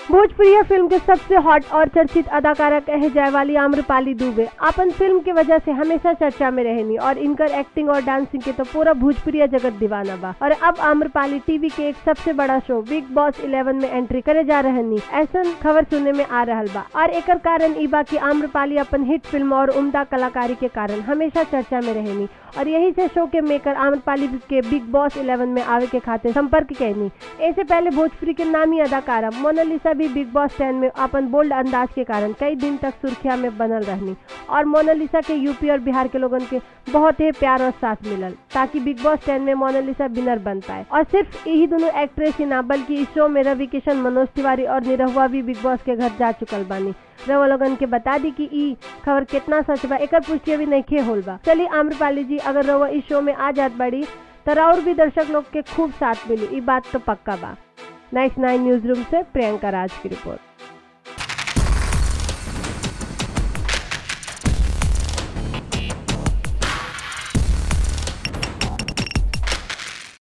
Bhojpuri film के सबसे hot और चर्चित अदाकारा कहे जाए वाली आम्रपाली दुबे अपन फिल्म के वजह से हमेशा चर्चा में रहनी और इनकर एक्टिंग और डांसिंग के तो पूरा भोजपुरी जगत दीवाना बा और अब आम्रपाली टीवी के एक सबसे बड़ा शो बिग बॉस इलेवन में एंट्री करे जा रहनी ऐसा खबर सुनने में आ रहा बा और एक कारण ई बा की आम्रपाली अपन हिट फिल्म और उम्दा कलाकारी के कारण हमेशा चर्चा में रहनी और यही से शो के मेकर आम्रपाली के बिग बॉस इलेवन में आवे के खातिर संपर्क कैनी ऐसे पहले भोजपुरी के नामी अदाकारा मोनालिसा भी बिग बॉस टेन में अपन बोल्ड अंदाज के कारण कई दिन तक सुर्खिया में बनल रहनी और मोनालिसा के यूपी और बिहार के लोगन के बहुत ही प्यार और साथ मिलल ताकि बिग बॉस टेन में मोनालिसा विनर बन पाए और सिर्फ यही दोनों एक्ट्रेस ही ना बल्कि इस शो में रवि किशन मनोज तिवारी और निरहुआ भी बिग बॉस के घर जा चुकल बानी रवा लोगन के बता दी कि ई खबर कितना सच बा एकर पुष्टि अभी नहीं होल बा चलिए आम्रपाली जी अगर रवा इस शो में आ जात बड़ी तो और भी दर्शक लोग के खूब साथ मिली ई बात तो पक्का बा नाइस नाइन न्यूज रूम से प्रियंका राज की रिपोर्ट